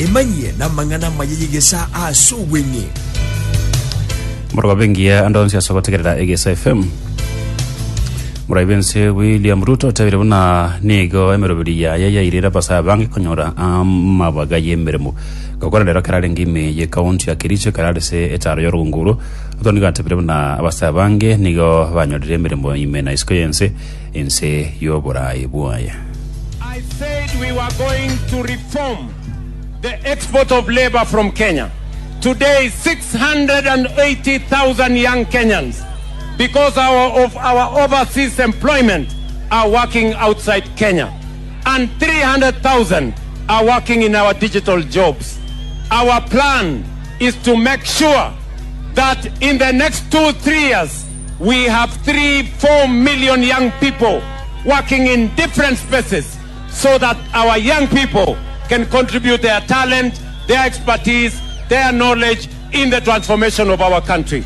emanyie na mang'ana mayeyegesa ase obweng'e morogo bengia ando nsiasa gotegerera egesa fm muraibense william ruto tabire buna nigo emeroberi yaya yairira basa bange konyora amabaga yemeremo gakora rero karare ngime ye kaunti ya kericho karare se etaro yorunguru otoni gatabire buna abasa bange nigo banyorire emeremo ime na isko yense ense yoborayi bwaya I said we were going to reform the export of labor from Kenya. Today, 680,000 young Kenyans, because our, of our overseas employment, are working outside Kenya. And 300,000 are working in our digital jobs. Our plan is to make sure that in the next two, three years, we have three, four million young people working in different spaces so that our young people can contribute their talent, their expertise, their knowledge in the transformation of our country.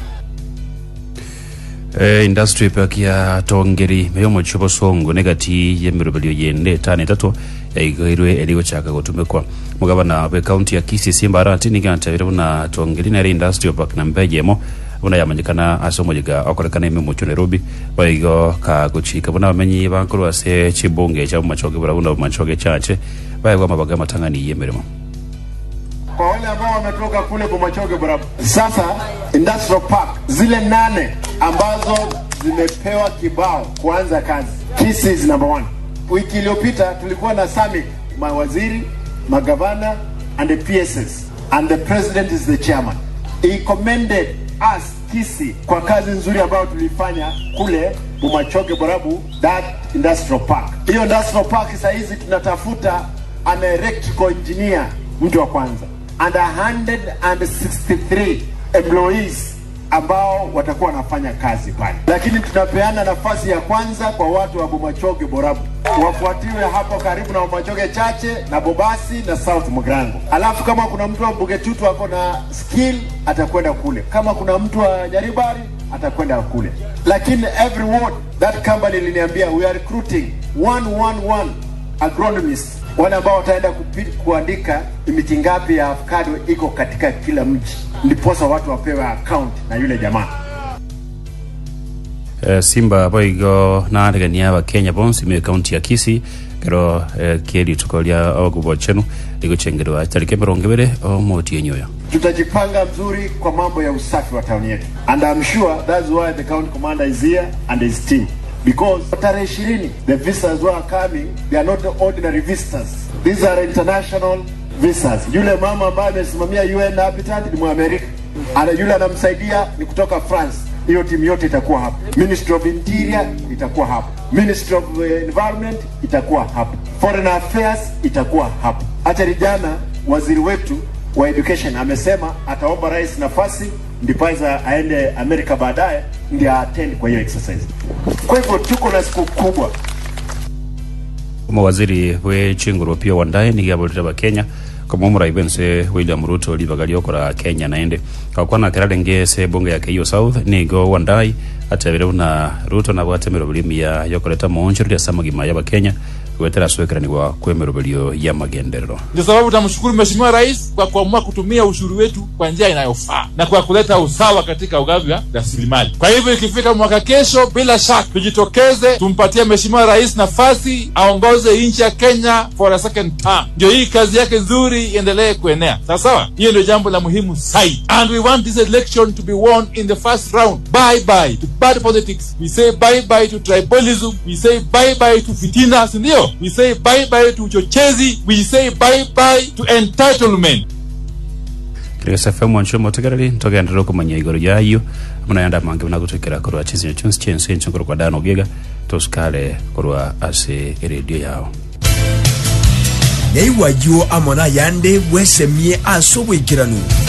Eh, industry park ya tongeri meyo mochibo songo negati yemerobelio yende etano etatu yaigairwe erigochaka gotumikwa mugabana bwe kaunti ya kisii simba arati nigantabire buna tongeri nere industrial park na mbejemo buna yamanyikana ase omoyiga okorekana ime mocho nairobi baigo kagochika buna bamenyi bankuru ase chibunge cha machoge bura buna machoge chache baigwa mabaga matangani yemeremo kwa wale ambao wametoka kule Bomachoge Borabu. Sasa industrial park zile nane ambazo zimepewa kibao kuanza kazi, Kisii is number one. Wiki iliyopita tulikuwa na summit, mawaziri, magavana and the PSS and the president is the chairman. He commended us Kisii kwa kazi nzuri ambayo tulifanya kule Bomachoge Borabu, that industrial park. Hiyo industrial park saa hizi tunatafuta an electrical engineer, mtu wa kwanza and 163 employees ambao watakuwa wanafanya kazi pale, lakini tunapeana nafasi ya kwanza kwa watu wa Bomachoge Borabu, wafuatiwe hapo karibu na Bomachoge Chache na Bobasi na South Mugrango. Alafu kama kuna mtu wa Bugetutu ako na skill atakwenda kule, kama kuna mtu wa Nyaribari atakwenda kule, lakini every ward that company liniambia we are recruiting 111 agronomists wale ambao wataenda kupi- kuandika miti ngapi ya avocado iko katika kila mji, ndiposa watu wapewe account na yule jamaa. Eh, simba boigo naregania abakenya bonsi me kaunti ya kisii kero eh, kieri tukolia ogubo chenu ligochengerwa tariki mirongo ibiri omotienyo oyo Tutajipanga mzuri kwa mambo ya usafi wa tauni yetu, and I'm sure that's why the county commander is here and his team because tarehe ishirini the visitors who are coming they are not ordinary visitors, these are international visitors. Yule mama ambaye amesimamia UN Habitat ni Mwamerika, ana yule anamsaidia ni kutoka France. Hiyo timu yote itakuwa hapa. Ministry of Interior itakuwa hapa, Ministry of eh, Environment itakuwa hapa, Foreign Affairs itakuwa hapa. Hata jana waziri wetu wa education amesema ataomba rais nafasi ndiposa aende Amerika baadaye ndio attend kwa hiyo exercise. Kwa hivyo tuko na siku kubwa omowaziri bwechinguru pio wandae nigiaborire abakenya kama omuraibense william ruto libaga liokora kenya naende kakwana kerarenge se bunge ya keiyo south nigo wandai atebire buna ruto nabwate emeroberi ya yokoreta monchero ria samagima y'abakenya gwetera asuekeranigwa kwa emerobelio ya magenderero Ndio sababu tunamshukuru Mheshimiwa Rais kwa kuamua kutumia ushuru wetu kwa njia inayofaa na kwa kuleta usawa katika ugavi wa rasilimali. Kwa hivyo ikifika mwaka kesho, bila shaka tujitokeze, tumpatie Mheshimiwa Rais nafasi aongoze nchi ya Kenya for a second term, ndio hii kazi yake nzuri iendelee kuenea. Sawa sawa, hiyo ndio jambo la muhimu zaidi, and we want this election to be won in the first round. Bye bye to bad politics, we say bye bye to tribalism, we say bye bye to fitina, si ndio? We say bye bye to uchochezi, we say bye bye to entitlement. kirigasa fm wancho motegereri ntogendera okomanya igoro yayo muna yanda mange muna gutwikira korwa chizinyo chionsi chiense encho korwa dano giga tosikale korwa ase eredio yao nyaiwayo amona yande bwesemie ase obwekiranu